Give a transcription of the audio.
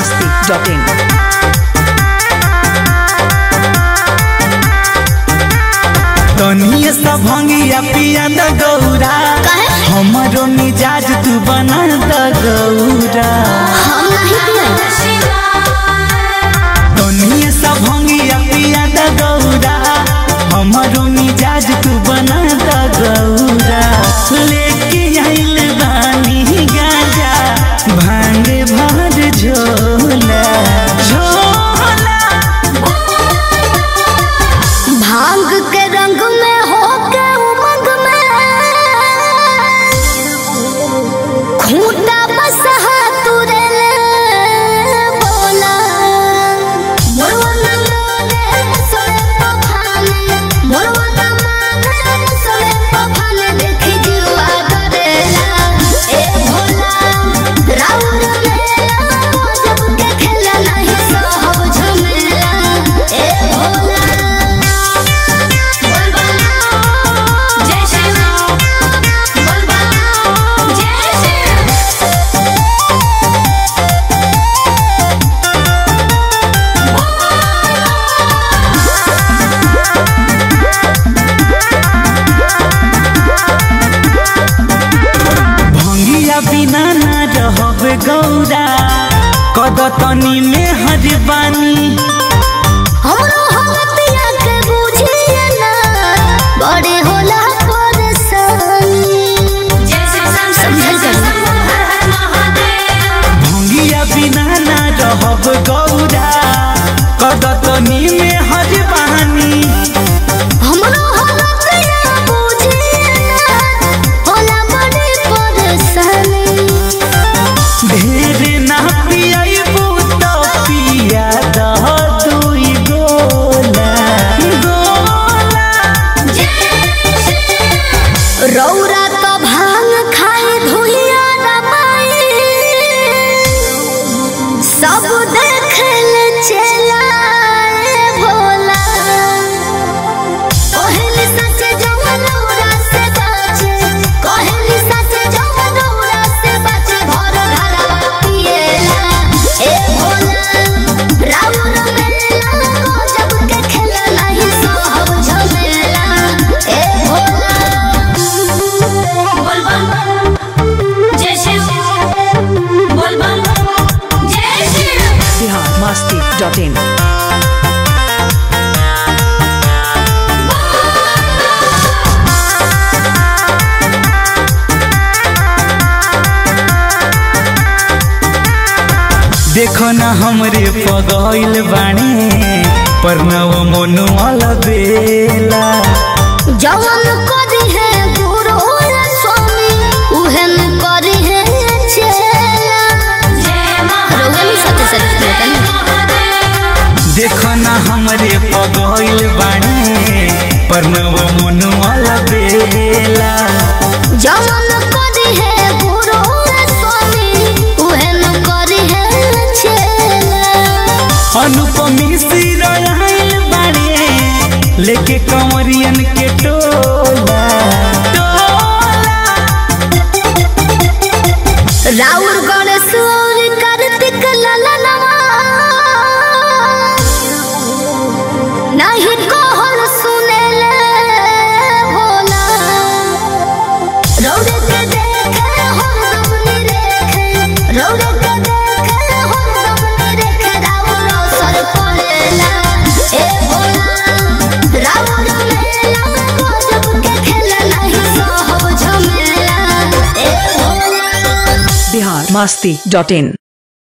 masti.in. तनिए सा भंगिया पिया द गौरा काहे? हमरो मिजाज तू बना द गौरा हम नहीं पियन तनिए सा भंगिया पिया द गौरा हमरो मिजाज तू बना द गौरा लेके आइल बानी गाजा भांग भर झोला झोला भांग के रंग में हो के उमंग में खूंटा बस तुरे बोला मोरवना माने सोए पखाने मोरवना माने सोए पखाने देखी जुआ डरेला ए भोला राउर मेला जब के खेला नहीं सहब झमेला ए भोला जय श्री बोल जय श्री भंगिया बिना ना रहब गौरा कदतनी में हरबानी हमरो हवतिया के बुझिए ना बड़े होला परेशानी समझल भंगिया बिना ना रहब गौरा कदतनी में हरबानी हमरो हवतिया बुझिए ना होला बड़े परेशानी ढेर ना पियबू तो पिया दह दुई गोला गोला रौरा तो भांग खाए धुइया रमाई सब देखल चलाए भोला कहली सच जवन रौरा से बाचे कहली सच जवन रौरा से बाचे घर घरवा पिएला ए भोला राउर मेला गजब के खेला नहीं सहब झमेला ए भोला बोल बम जय शिव बोल बम जय शिव Bihar masti.in. देखो ना हमरे पगइल बाणे परनव मोनु अलबेला जवन करी है गुरु स्वामी उहन करी है चेला रोगन सत्य सत्य देखो ना हमरे पगइल बाणे परनव मोनु अलबेला जवन करी है गुरु स्वामी उहन करी है चेला अनुपमी सिराइल बाणे लेके कंवरियन के टोला टोला राउर गणेश और कार्तिक ललनवा नहीं कहल सुनेले भोला रौरे के देखे हम दमनी रेखे रौरे के देखे हम दमनी रेखे राउर सर पड़ेला ए भोला राउर मेला गजब के खेला नहीं सहब झमेला ए भोला Bihar masti.in.